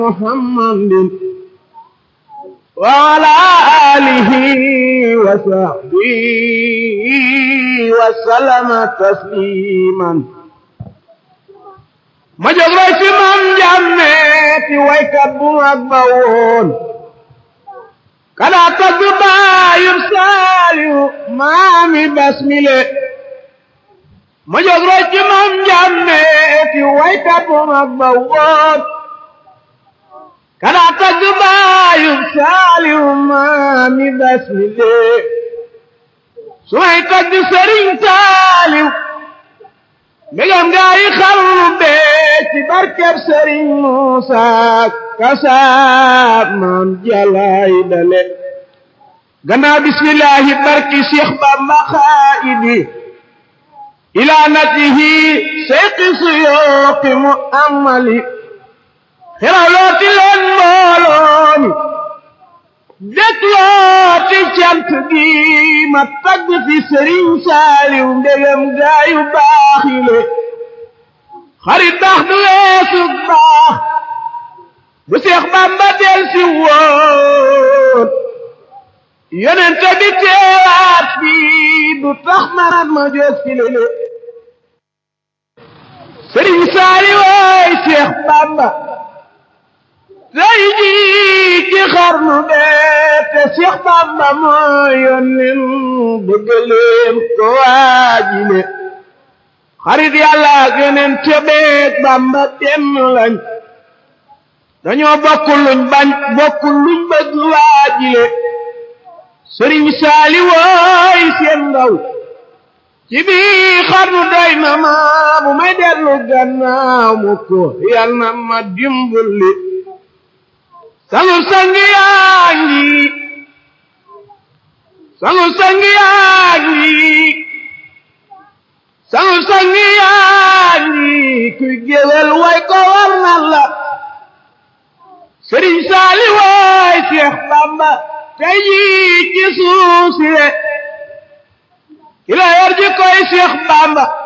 محمد وعلى آله وصحبه وسلم تسليما ma jóg roy ci maam Njàmme ti waykat bu mag ba woon kada tagg baayum saaliyu maami basmile ma jóg roy ci maam Njàmme ti waykat bu mag ba woon kada tagg baayum saaliyu maami basmile su may tagg sëriñ saaliyu mbégam gaa yi xarnu bee ci barkeb sëriñ Muusa kasaab maam jalaay dale gannaaw bismillaahi barki Cheikh Bamba xaayidi ilaa natihi seyqi suyooqi mu amali xerawlooti leen mbooloomi dëklooti cant gi ma tagg fi sëriñ saaliw ndegam gaayu baaxile xarit baax du weesu baax bu seex bamba del si woon yonente bi teewaat bi du tax marat ma jóg fi lele sëriñ saaliw waay seex bamba tey jii ci xarnu bee te Seex Bamba mooy yónneen bëggaleem ko waajile xarit yàlla ak yeneen tebeek Bamba benn lañ dañoo bokk luñ bañ bokk luñ bëgg waajile sëriñ saali wooy seen ndaw ci bii xarnu doy na ma bu may dellu gannaaw mu ko yal na ma dimbali sangu sangi yaa ngi sangu sangi yaa ngi sangu sangi yaa ngi kuy géwél way ko war na la sëriñ saali waay Seex Bamba tey jii ci suuf si ki la yor ji koy Seex Bamba